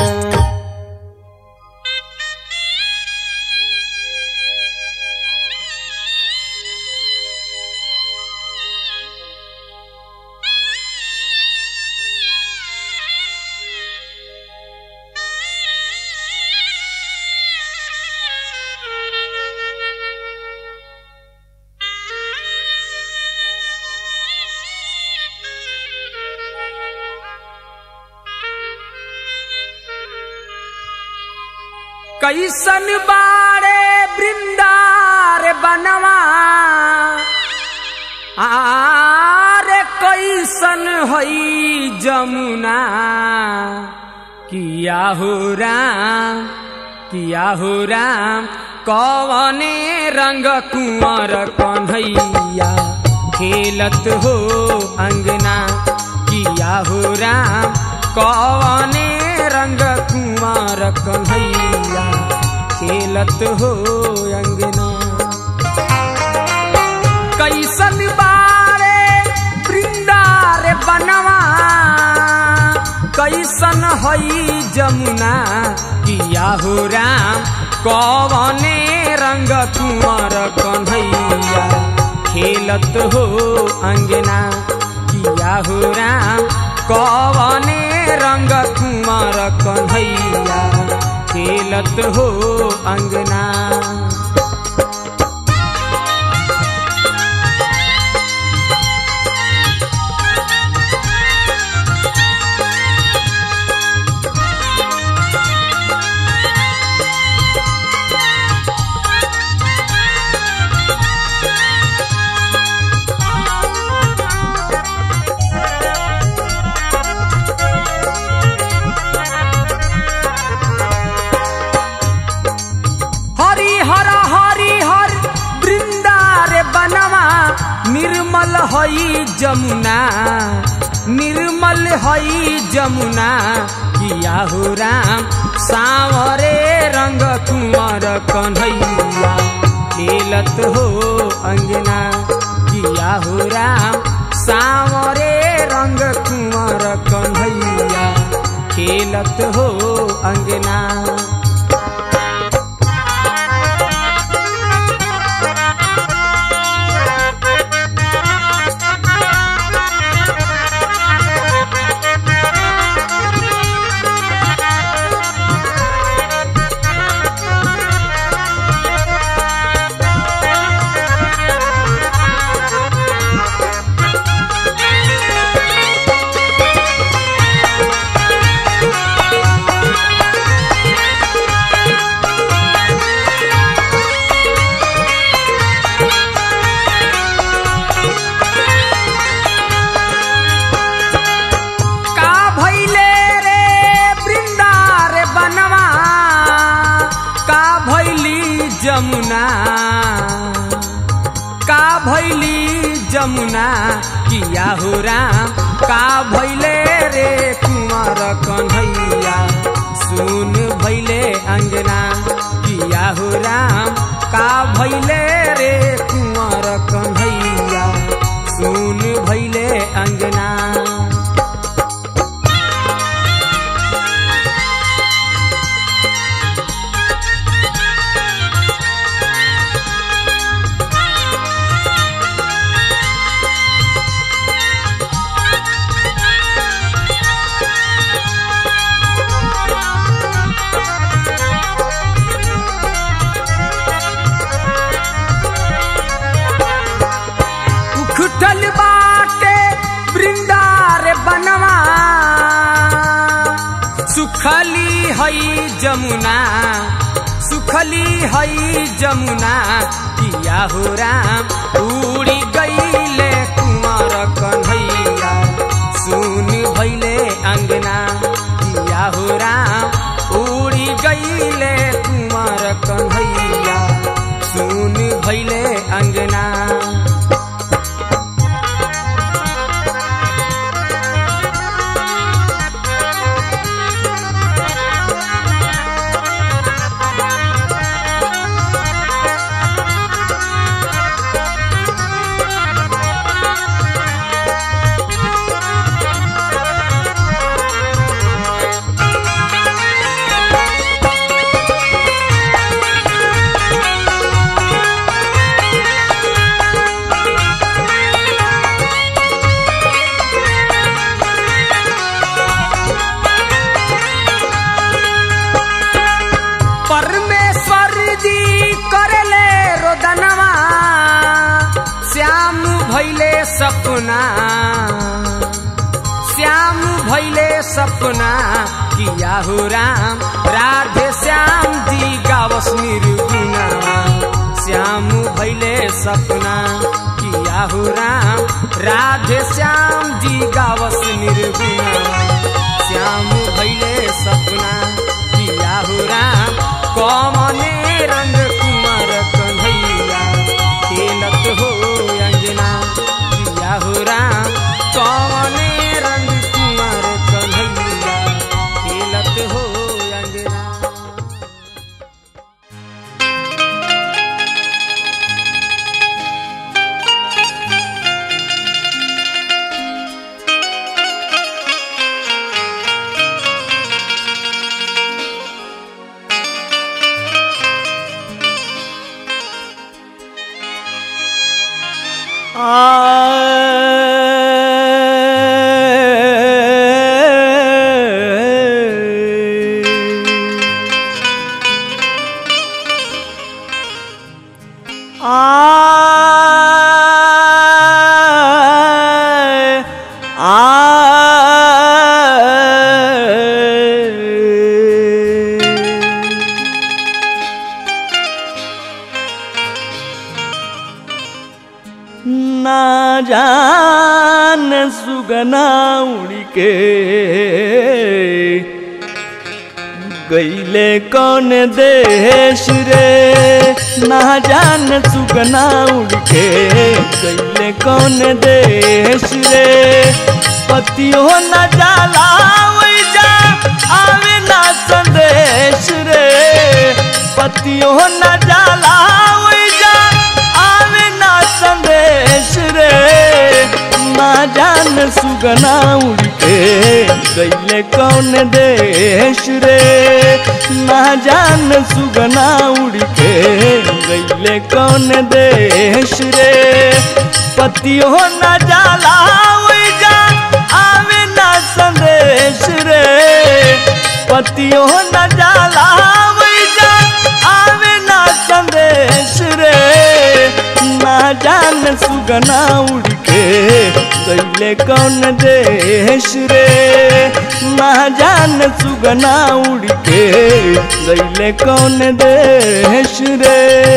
Speaker 4: कैसन बारे बृंदार बनवा आरे कैसन हई जमुना किया हो राम किया हो राम कवने रंग कुंवर कन्हैया खेलत हो अंगना किया हो राम कवने रंग कुंवर कन्हैया खेलत हो अंगना कैसन बारे वृंदार बनवा कैसन हई जमुना किया हो राम कवने रंग कुंवर कन्हैया खेलत हो अंगना किया हो राम कवने रंग कुंवर कन्हैया खेलत हो अंगना हरि हर हरि हर वृंदार बनवा निर्मल हई जमुना निर्मल हई जमुना किया हो राम सावरे रंग कुंवर कन्हैया खेलत हो अंगना किया हो राम सावरे रंग कुंवर कन्हैया खेलत हो अंगना का भैले रे वृंदार बनवा का भैली जमुना का भैली जमुना किया हो राम का भैले रे कुंवर कन्हैया सुन भैले अंगना किया हो राम का भैले रे कुंवर कन्हैया सुन भैले अंगना हई जमुना सुखली हई जमुना किया हो राम उड़ी गईले कुंवर कन्हैया सुन भैले अंगना किया हो राम उड़ी गईले कुंवर कन्हैया सुन भैले अंगना परमेश्वर जी करले रोदनवा श्याम भैले सपना श्याम भैले सपना किया हो राम राधे श्याम जी गावस निर्गुना श्याम भैले सपना किया हो राम राधे श्याम जी गावस निर्गुना श्याम भैले सपना किया हो राम कमने रंग कुमार कन्हैया खेलत हो अंजना किया हो राम कमने रंग कुमार कन्हैया खेलत हो अंजना
Speaker 5: ना जान सुगना उड़ के गईले कौन देश रे ना जान सुगना उड़ के गईले कौन देश रे पतियो न जाला जा आवे ना संदेश रे पतियो न जाला जा आवे ना संदेश रे ना जान सुगना उड़ के गईले कौन देश रे ना जान सुगना उड़ के गईले कौन देश रे पतियो न जाला जा आवे ना संदेश रे पतियो न जाला जा आवे ना संदेश रे ना जान सुगना उड़ के गईले कौन देश रे ना जान सुगना उड़ के गईले कौन देश रे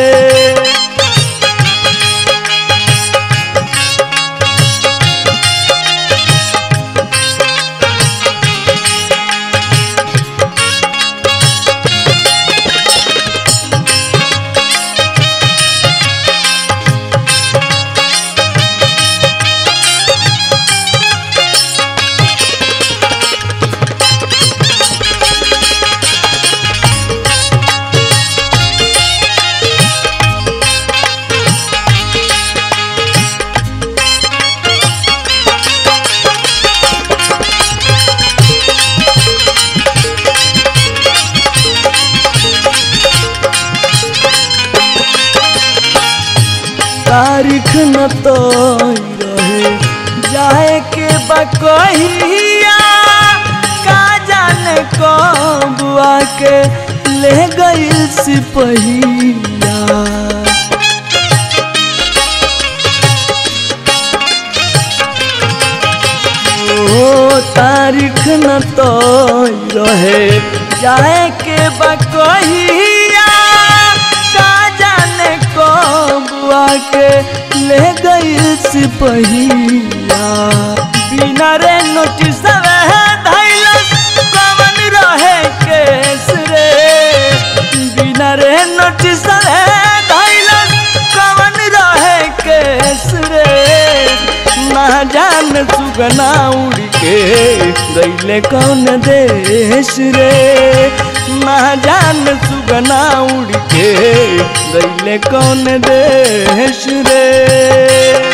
Speaker 5: तारीख न तो रहे जाए के बकहिया का जाने कब आके ले गई सिपहिया ओ तारीख न तो रहे जाए के बकहिया का जाने कबुआ के ले गई सिपहिया बिना रे नोटिस धैलस कवन रहे केस रे बिना रे नोटिस धैलस कवन रहे केस रे ना जान सुगना उड़ के गईले कौन देश रे ना जान सुगना उड़ के गईले कौन देश रे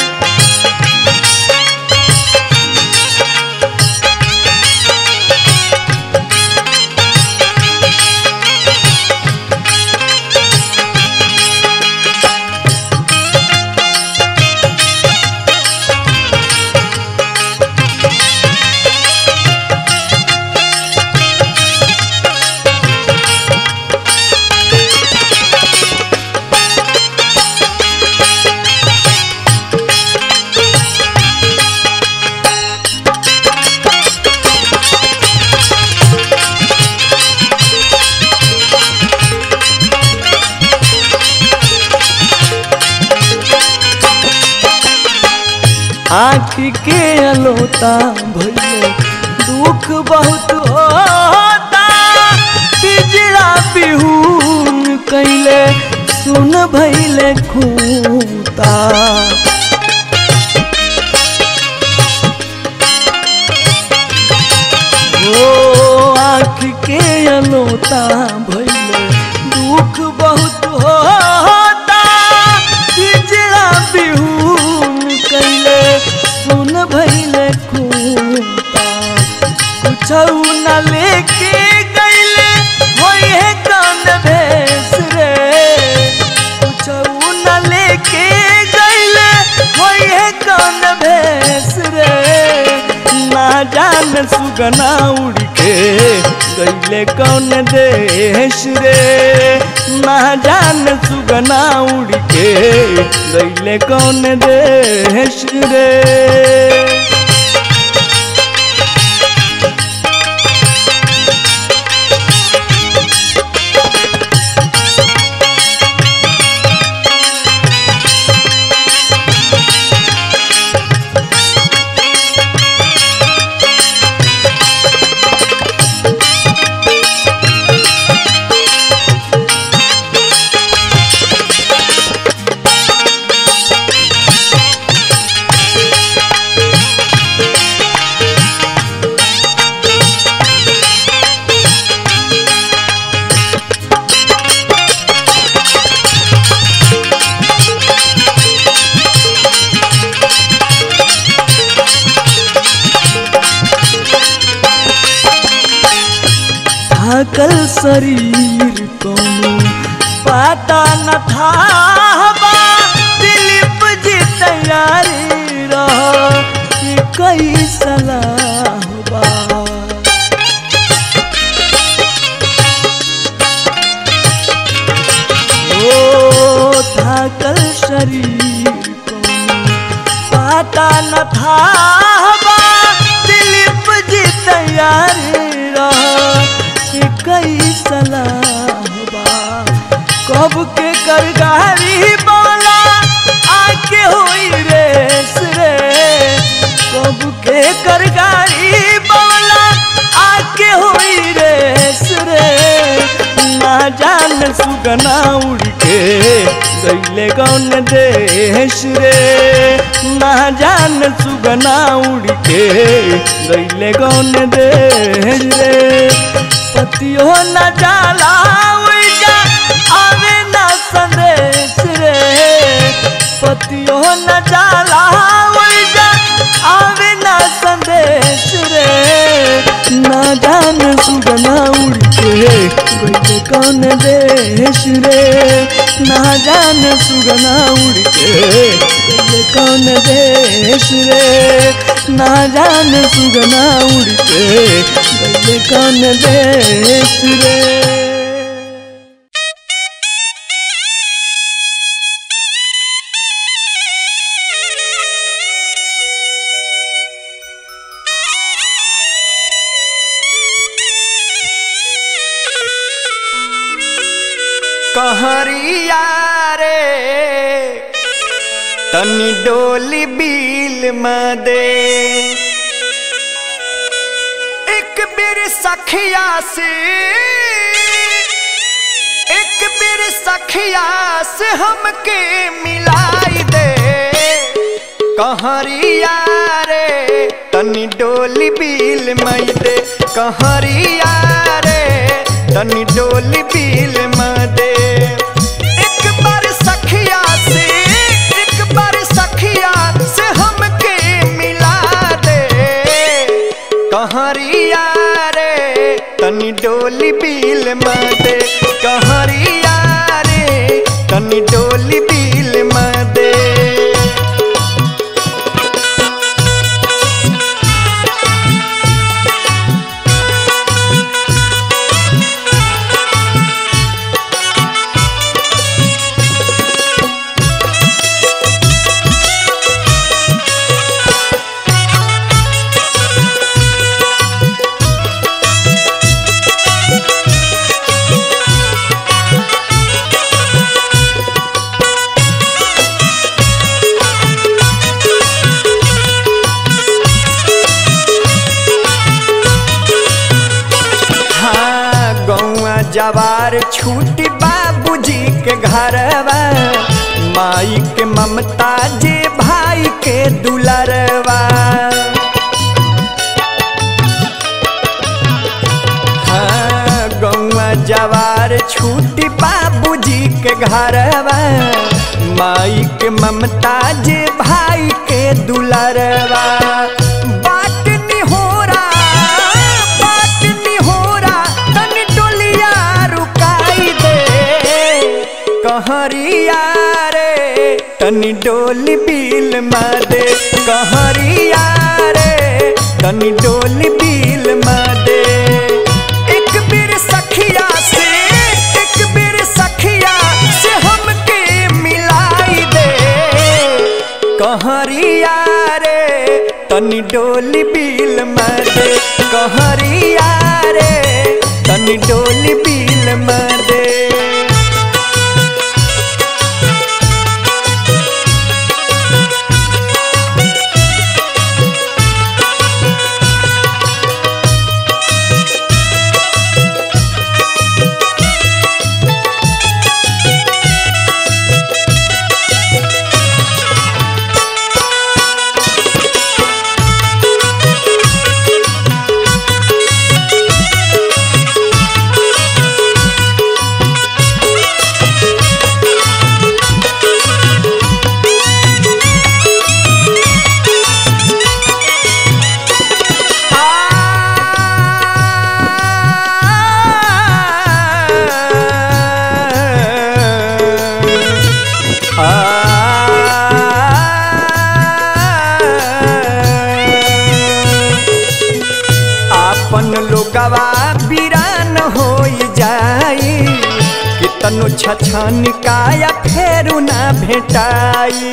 Speaker 5: आँख के अलोता भैले दुख बहुत होता पिजड़ा बिहून कैले सुन भैले खूता ओ आँख के अलोता भैले दुख बहुत होता पिजड़ा बिहून कैले सुन भैले खूता कुछ न लेके गैले होए कौन भेस रे कुछ न लेके गैले होए कौन भेस रे ना जान सुगना उड़ के गैले कौन देश रे ना जान सुगना उड़ के गैले कौन देश रे थाकल शरीर कोनो पता न था बा दिलीप जी तैयारी रह कि कई सलाह बा ओ थाकल शरीर कोनो पता न था बा दिलीप जी तैयारी रह कि कई सलाह बा कब के करगारी बोला आके हुई रेस रे कब के करगारी बोला आके हुई रेस रे ना जान सुगना उड़ के गईले कौन देश रे ना जान सुगना उड़ के गईले कौन देश रे पतियो न जाला उइजा आवे न संदेश रे पतियो न जाला उइजा आवे न संदेश रे ना जान सुगना उड़ के गईले कौन देश रे ना जान सुगना उड़ के गईले कौन देश रे ना जान सुगना उड़ के गईले कौन देश रे
Speaker 3: कहरिया रे तनी डोली बिल में दे एक बेर सखिया से एक बेर सखिया से हमके मिलाई दे कहरिया रे तनी डोली बिल मई दे कहरिया रे तनी डोली बिल म दे एक बार सखिया से एक बार सखिया से हमके मिला दे कहरिया रे तनी डोली बिल म दे कहरिया रे तनी डोली बिल म दे हाँ गौआ जवार छूटी बाबूजी के घरवा माई के ममता जे भाई के दुलरवा हाँ गौआ जवार छूटी बाबूजी के घरवा माई के ममता जे भाई के दुलरवा बाट निहोरा बाट निहोरा तनी डोलिया रुकाई दे कहरिया रे तनी डोली बिल मा दे कहरिया रे तनी डोली बिल मा दे एक बेर सखिया से एक बेर सखिया से हमके मिलाई दे कहरिया रे तनी डोली बिल म दे कहरिया रे तनी डोली बिल म दे आपन लोगवा बीरान हो जाई कितनो छछन काया फेरू ना भेटाई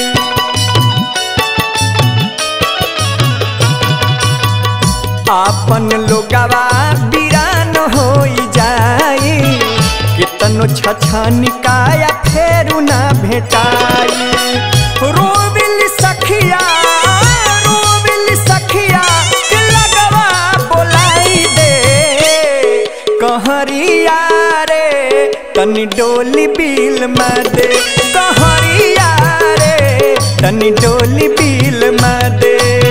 Speaker 3: आपन लोगवा बीरान हो जाई कितनो छछन काया फेरू ना भेटाई रोविल सखिया रोविल सखिया के लगवा बोलाई दे कहरिया रे तनी डोली बिल म दे कहरिया रे तनी डोली बिल म दे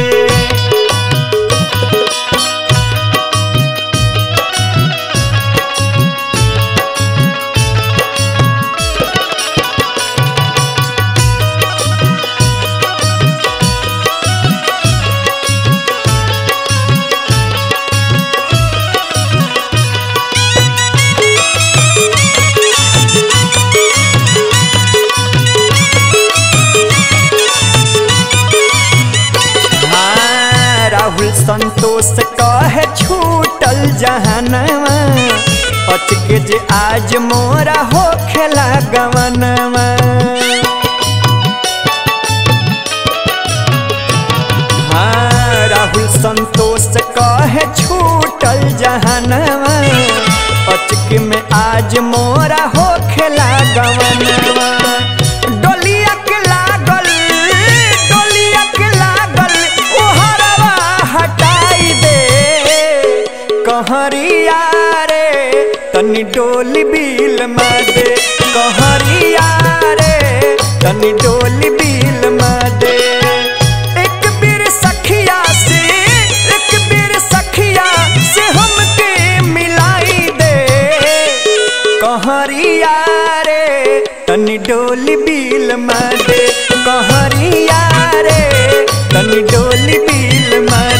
Speaker 3: हाँ, राहुल संतोष कहे छूटल जहनवा अचके जे आज मोरा हो खेला गवनवा हाँ, राहुल संतोष कहे छूटल जहनवा अचके में आज मोरा हो खेला गवनवा डोलिया के लागल डोलिया के लागल ओहरवा हटाई दे कहरिया रे तनी डोली बिल में दे कहरिया रे तनी डोली बिल में दे एक बेर सखिया से एक बेर सखिया से हमके मिलाई दे कहरिया रे तनी डोली बिल में दे कहरिया रे तनी डोली बिल में